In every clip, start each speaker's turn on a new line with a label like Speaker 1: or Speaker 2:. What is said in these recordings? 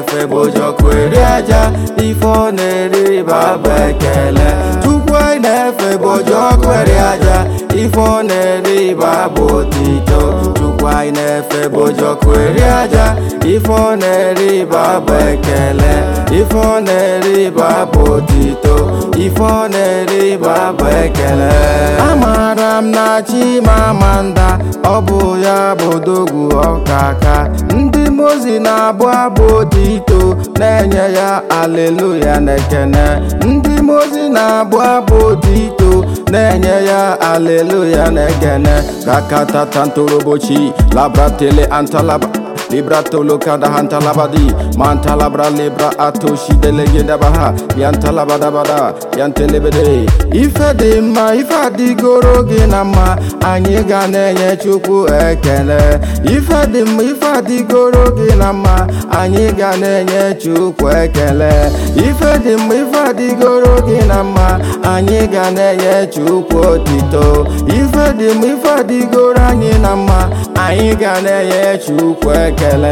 Speaker 1: na-efe bụ ojoko eri aja ife ọ na-eri bụ ekele chukwu anyị na-efe bụ ojoko eri aja ife ọ na-eri bụ otito chukwu anyị na-efe bụ ojoko eri aja ife ọ na-eri bụ ekele ife ọ na-eri bụ otito ife ọ na-eri bụ ekele amaara m na chimamanda ọ bụ ya bụ dogwu ọkaka ndị mozi na-abụ abụ otito na-enye ya aleluya na ekene ndị mozi na-abụ abụ otito na-enye ya aleluya na ekene kakatata ntorobochi labratele antalaba librato lokada hantalabadi mantalabra libra atoshi delegeda baha yantalabadabada yantelebede ife dị mma ife adịgoro gị na mma anyị ga na-enye chukwu ekele ife dị mma ife adịgoro gị na mma anyị ga na-enye chukwu ekele ife dị mma ife adịgoro gị na mma anyị ga na-enye chukwu otito ife dị mma ife adịgoro anyị na mma anyị ga na-enye chukwu ekele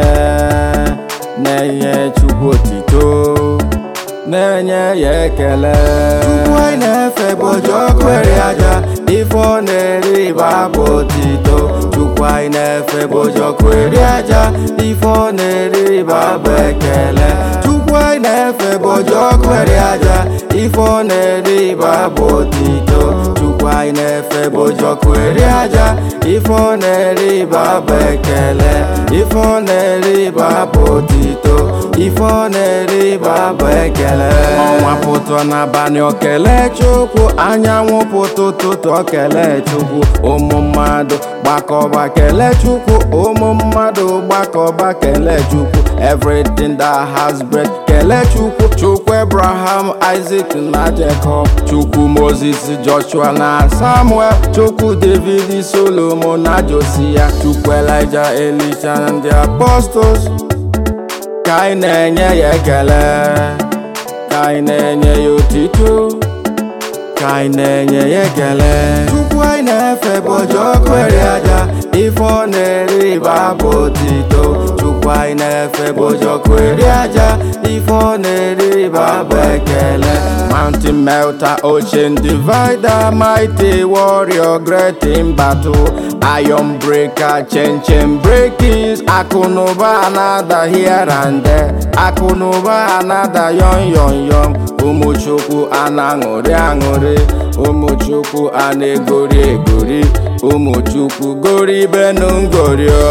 Speaker 1: na-enye chukwu otito na-enye ya ekele chukwu anyị na-efe bụ ojoko eri aja ife ọ na-eri bụ otito chukwu anyị na-efe bụ ojoko eri aja ife ọ na-eri bụ ekele chukwu anyị na-efe bụ ojoko eri aja ife ọ na-eri bụ otito chukwu anyị na-efe bụ ojoko eri aja ife ọ na-eri bụ ekele ife ọ na-eri bụ otito ife ọ na-eri bụ ekele ọnwa pụtụ n'abalị okele chukwu anyanwụ pụtụ ụtụtụ okele chukwu ụmụ mmadụ gbakọba kele chukwu ụmụ mmadụ gbakọba kele chukwu everything that has breath kele chukwu chukwu abraham isaac na jacob chukwu moses joshua na samuel chukwu david solomon na josia chukwu elijah elisha na ndị apostles ka anyị na-enye ya ekele ka anyị na-enye ya otito ka anyị na-enye ya ekele chukwu anyị na-efe bụ ojoko eri aja ife ọ na-eri bụ otito chukwu anyị na-efe bụ ojoko eri aja ife ọ na-eri bụ ekele mountain melter ocean divider mighty warrior great in battle iron breaker chain chain breakings akụnụba anada here and there akụnụba anada yon yon yon ụmụchukwu a na-aṅụrị aṅụrị ụmụchukwu a na-egori egori ụmụchukwu goribenu ngorio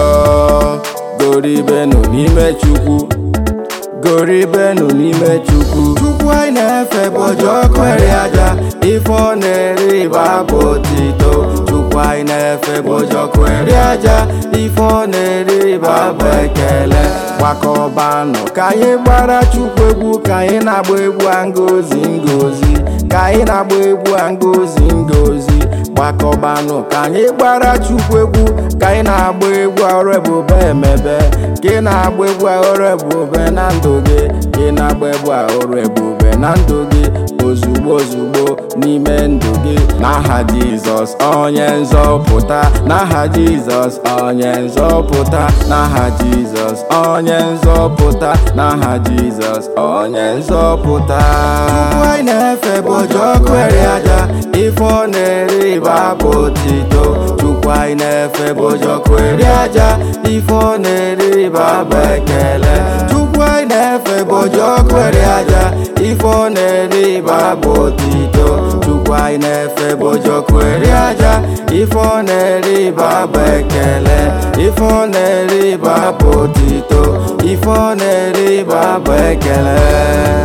Speaker 1: goribenu n'ime chukwu goribenu n'ime chukwu chukwu anyị na-efe bụ ojoko eri aja ife ọ na-eri bụ otito chukwu anyị na-efe bụ ojoko eri aja ife ọ na-eri bụ ekele gbakọbanụ ka anyị gbara chukwu egwu ka anyị na-agba egwu a ngozi ngozi ka anyị na-agba egwu a ngozi ngozi gbakọbanụ ka anyị gbara chukwu egwu ka anyị na-agba egwu ọrụ ebube emebe ka ị na-agba egwu ọrụ ebube na ndụ gị ka ị na-agba egwu ọrụ ebube na ndụ gị ozugbo ozugbo n'ime ndụ gị n'aha jizọs onye nzọpụta n'aha jizọs onye nzọpụta n'aha jizọs onye nzọpụta n'aha jizọs onye nzọpụta chukwu anyị na-efe bụ ojoko eri aja ife ọ na-eri bụ otito chukwu anyị na-efe bụ ojoko eri aja ife ọ na-eri bụ ekele chukwu anyị na-efe bụ ojoko eri aja ife ọ na-eri bụ otito chukwu anyị na-efe bụ ojoko eri aja ife ọ na-eri bụ ekele ife ọ na-eri bụ otito ife ọ na-eri bụ ekele